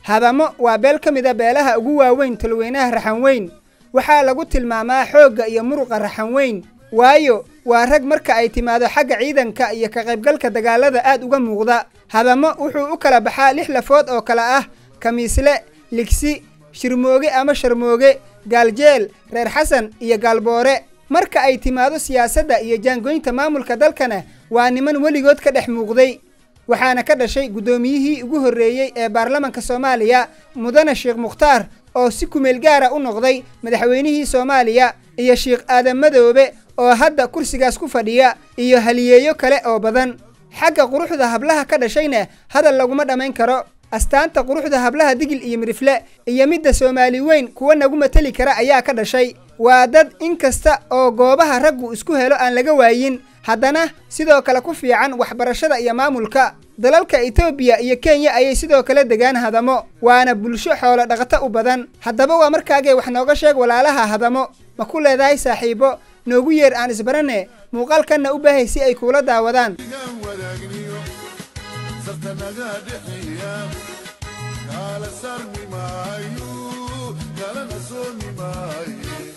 hadamo waa beel ka mida beelaha ugu waaweyn tolweynaha raxanweyn waxaa lagu tilmaamaa xoogga iyo muruqa raxanweyn waayo waa rag marka ay timaado xagga ciidanka iyo ka qaybgalka dagaalada aad uga muuqda hadamo wuxuu u kala baxaa lix lafood oo kale ah kamiisle ligsi shirmooge ama sharmooge gaaljeel reer xasan iyo gaalboore marka ay timaado siyaasadda iyo jaangoynta maamulka dalkana waa niman weligood ka dhex muuqday waxaana ka dhashay guddoomiyihii ugu horreeyey ee baarlamanka soomaaliya mudane sheekh mukhtaar oo si kumeel gaara u noqday madaxweynihii soomaaliya iyo sheekh aadan madoobe oo hadda kursigaas ku fadhiya iyo haliyeeyo kale oo badan xagga quruxda hablaha ka dhashayna hadal laguma dhammayn karo astaanta quruxda hablaha digil iyo midrifle iyo midda soomaali weyn kuwa nagu mateli kara ayaa ka dhashay waa dad in kasta oo goobaha raggu isku helo aan laga waayin haddana sidoo kale ku fiican waxbarashada iyo maamulka dalalka etoobiya iyo kenya ayay sidoo kale degaan hadamo waana bulsho xoolo dhaqato u badan haddaba waa markaagee wax nooga sheeg walaalaha hadamo ma ku leedahay saaxiibo noogu yeer aan isbarane muuqaalkanna u baahay si ay kuula daawadaan kala sarmi maayo kalana soomi maayo